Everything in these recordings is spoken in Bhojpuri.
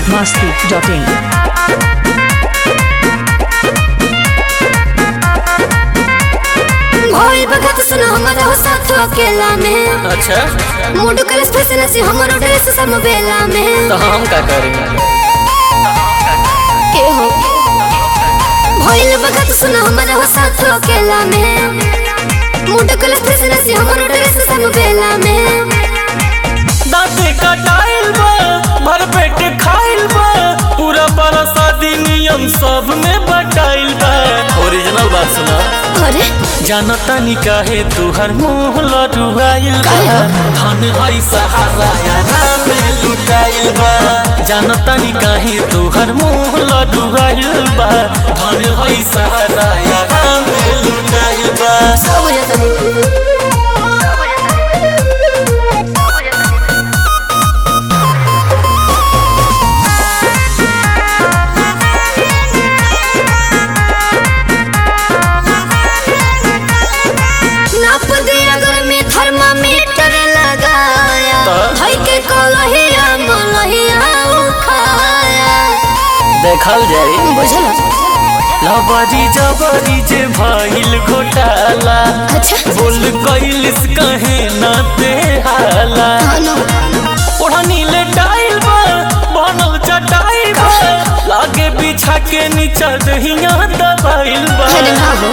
masti.in. भोल भगत सुन हमारा हो साथ अकेला में अच्छा मूड कलस फैशन से हमारो ड्रेस सब बेला में तो हम का करेंगे के हो भोल भगत सुन हमारा हो साथ अकेला में मूड कलस फैशन से हमारो ड्रेस सब बेला में दांते कटाइल बा भर पेट खाइल बा पूरा बरसाती नियम सब में बटाइल बा ओरिजिनल बात सुना अरे जानता नी काहे तुहर मुंह लडुआइल बा धन हई सहारा यारा में लुटाइल बा जानता नी काहे तुहर मुंह लडुआइल बा धन हई सहारा यारा में लुटाइल बा सब हो जाता है नाप दे अगर मैं थर्मामीटर लगाया तो? भाई के कलहिया मलहिया उखाया देखल जाई बुझल लबरी जबरी जे भइल घोटाला अच्छा बोल कैलिस कहे न ते हाला हाँ ओढ़नी ले टाइल बा बनल चटाइल बा लागे बिछा के नीचा दहिया दबाइल बा अरे हाँ हो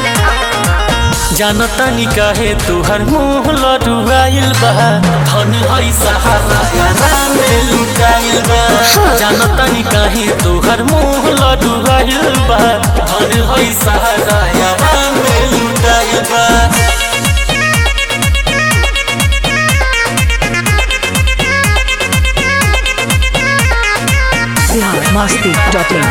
जानता नी काहे तुहर मुंह लडुआइल बा धन हई सहारा यारा में लुटाइल बा जानता नी काहे तुहर मुंह लडुआइल बा धन हई सहारा यारा में लुटाइल बा Bihar masti.in.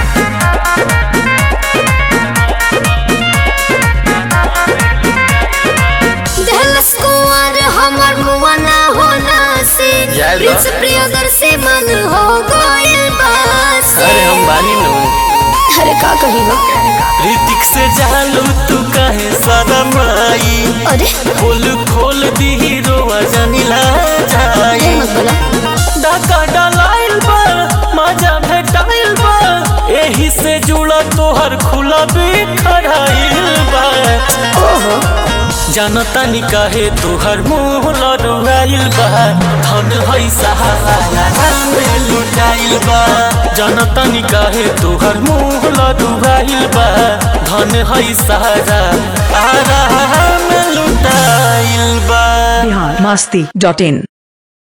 दहलस कुंवर हमर मुआ ना होना से जय लो। प्रिंस प्रियदर्शी मन हो गइल बासे अरे हम बानी नु अरे का कही हो ऋतिक से जालू तू काहे शरमाई अरे खोल खोल दी रोआ जनिला जाई ये मत बोला डाका डलाइल बा मजा भेटाइल बा एही से जुड़ा तोहर खुला बिखराइल बा ओहो जानता नी काहे तोहर मुंह लड़ुआइल बा धन हई सहारा यारा में लुटाइल बा जानता नी काहे तोहर मुंह लड़ुआइल बा धन हई सहारा आरा में लुटाइल बा Bihar masti.in.